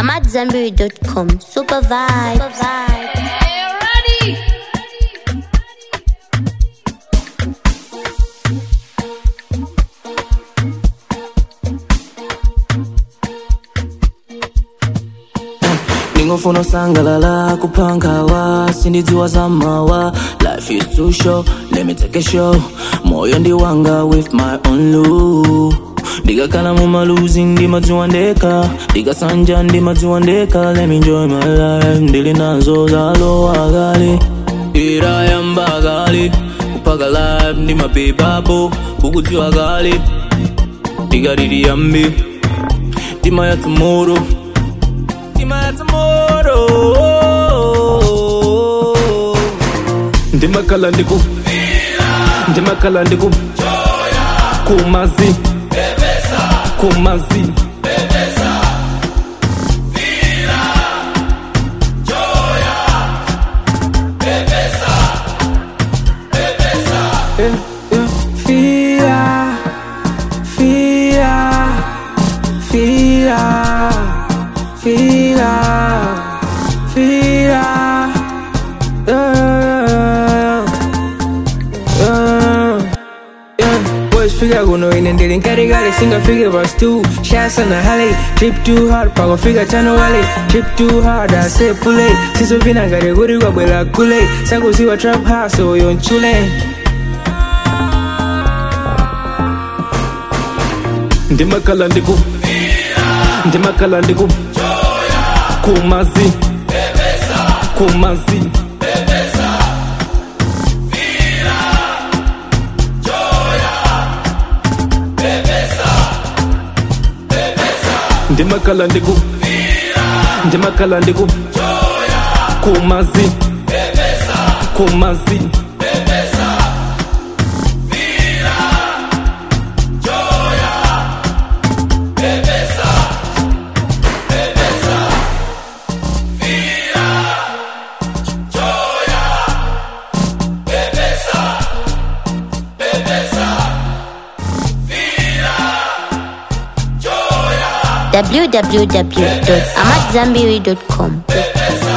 I'm at Zenberry.com. Super vibe. Super vibe. ndingofuna usangalala kuphankawa sindidziwa zamawa life is too short let me take a show moyo ndiwanga with my own lu ndikakhala mumaluzi ndimadziwa ndekha ndikasanja ndimadziwa ndekha let me enjoy my life ndili nazo zalowa kale irayamba kale kuphaka life ndimapepapo kukudziwa kale ndikalili yambi tima ya tomorrow tima ya tomorrow ndimakhala ndiku ndimakhala ndiku kumazi kumazi yeah, yeah. Fia, fia, fia, fia, fia. Yeah, yeah, yeah. Boys figure kuno ine ndili nkatikati singafike pas 2 shasa na hale trip too hard pakufika chano wale trip too hard ase pule sisovina ngati kuti kwabwera kule sakuziwa trap house oyo nchule ndimakhala ndiku ndimakhala ndiku kumazi kumazi ndimakhala ndiku ndimakhala ndiku kumazi kumazi www.amatzambiri.com.